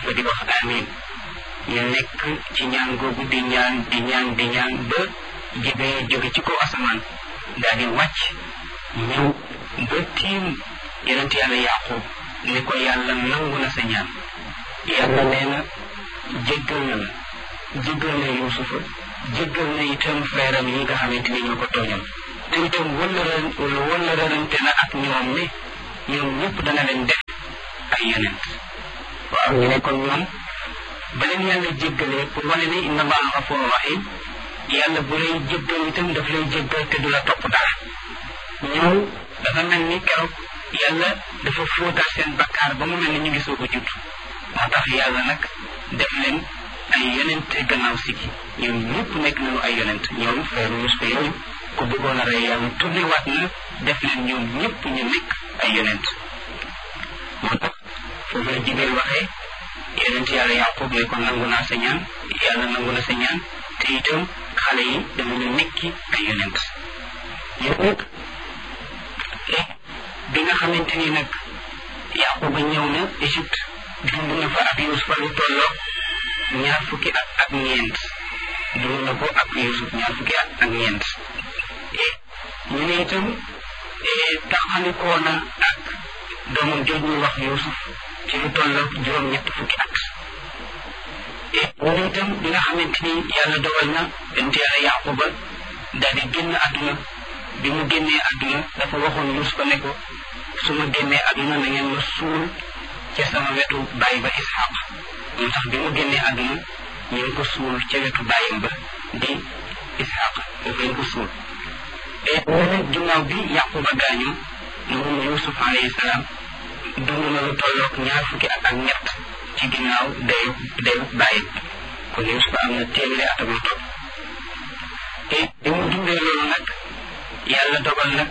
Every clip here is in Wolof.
yusufa di wax amin ñu nekk ci ñaan googu di ñaan di ñaan di ñaan ba jibee jóge ci kaw asamaan daal di wàcc ñëw ba tiim yonent yàlla yaqub ni ko yàlla nangu na sa ñaan yàlla nee na jéggal na la jéggal na yusufa jéggal na itam frère am yi nga xamante ni ñoo ko tooñal te itam wëllëran wëllërante na ak ñoom ne ñoom ñëpp dana leen def ay yonent waaw ñu ne kon ñoom ba leen yàlla jéggalee pour wane ne inna allaha gafuru rahim yàlla bu lay jéggal itam daf lay jéggal te du la topp dara ñoom dafa mel ni keroog yàlla dafa fóotal seen bakkaar ba mu mel ni ñu ngi soog a judd moo tax yàlla nag def leen ay yonent gannaaw si gi ñoom ñëpp nekk nañu ay yonent ñoom frère Yusufa yooyu ku bëggoon a rey yàlla tourné waat na def leen ñoom ñëpp ñu nekk ay yonent moo tax foofu la jigéen waxee yonent yàlla yaqub ne ko nangu naa sa ñaan yàlla nangu na sa ñaan te itam xale yi danañu nekki ay yonent yow nag bi nga xamante ni nag yaquba ñëw na Égypte dund na fa ak Yusufa lu tolloo ñaar fukki at ak ñeent dund na ko ak Yusuf ñaar fukki at ak ñeent ñu ne itam taxalikoo na ak doomam jooj ñu wax Yusuf ci lu tolloo juróom-ñett fukki at ñu ne itam bi nga xamante ni yàlla dogal na bent yàlla yaquba daal di génn àdduna bi mu génnee àdduna dafa waxoon Yusufa ne ko su ma génnee àdduna na ngeen ma suul ca sama wetu bàyyi ba Ishaq moo tax bi mu génnee àdduna ñu ngi ko suul ca wetu bàyyam ba di Ishaq foofu lañ ko suul et nag ginnaaw bi Yaquba gaañu moom Yusuf alayhi salaam dund na lu tolloog ñaar fukki at ak ñett ci ginnaaw dayu dayu bàyyi kon Yusuf am na téeméeri at ak lu topp et bi mu dundee loolu nag yàlla dogal nag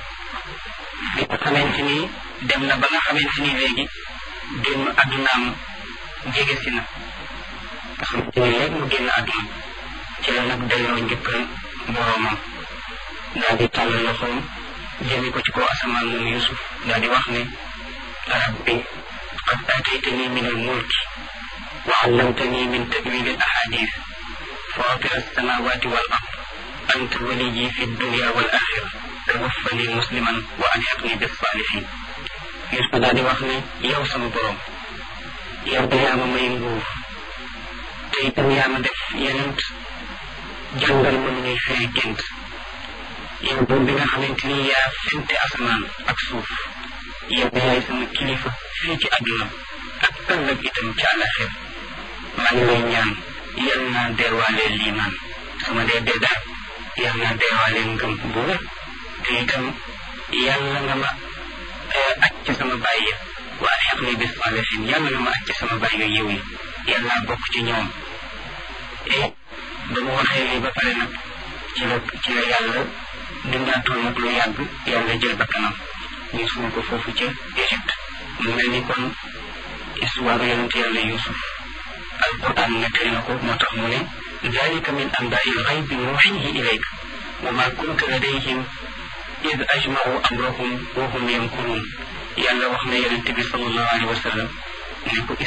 bi nga xamante ni dem na ba nga xamante ni léegi génn àddunaam jege si na nga xamante ni léegi mu génn àdduna ci la nag delloo njëkkal boroomam daal di tàllal loxoom jëmi ko ci kaw asamaan moom Yusuf daal di wax ne rabbi qad aataytani min al mulki wa allamtani min tawil al ahadith fatir alsamawati wal ard anta waliyi fi dunya wal axira tawaffani musliman wa alhiqni bis salihin Yusuf daal di wax ne yow sama borom yow de yaa ma may nguur te itam yaa ma def yenent jàngal ma nu ñuy firi gént yow buur bi nga xamante ni yaa fente asamaan ak suuf yow de yaay sama kilifa fii ci àdduna ak ëllëg itam ci àllaxir maa ngi lay ñaan yal naa deewaalee liimaan sama dee dee daal yal naa deewaalee ngëm bu wér te itam yàlla nga ma aj ci sama bàyyi ya waa xeq ni bis salihin yàlla nga ma aj ci sama bàyyi yiw yi yàlla naa bokk ci ñoom et ba mu waxee lii ba pare nag ci la ci la yàlla dundaatoon nag lu yàgg yàlla jël bakkanam ñu suul ko foofu ca Égypte mu mel ni kon histoire yonent yàlla Yusuf alquran nettali na ko moo tax mu ne dalika min anbaai lxaybi nuuxihi ilayk wa ma kunta ladayhim id ajmau amrahum wa hum yankurun yàlla wax na yonent bi sallallahu alayhi wa sallam ne ko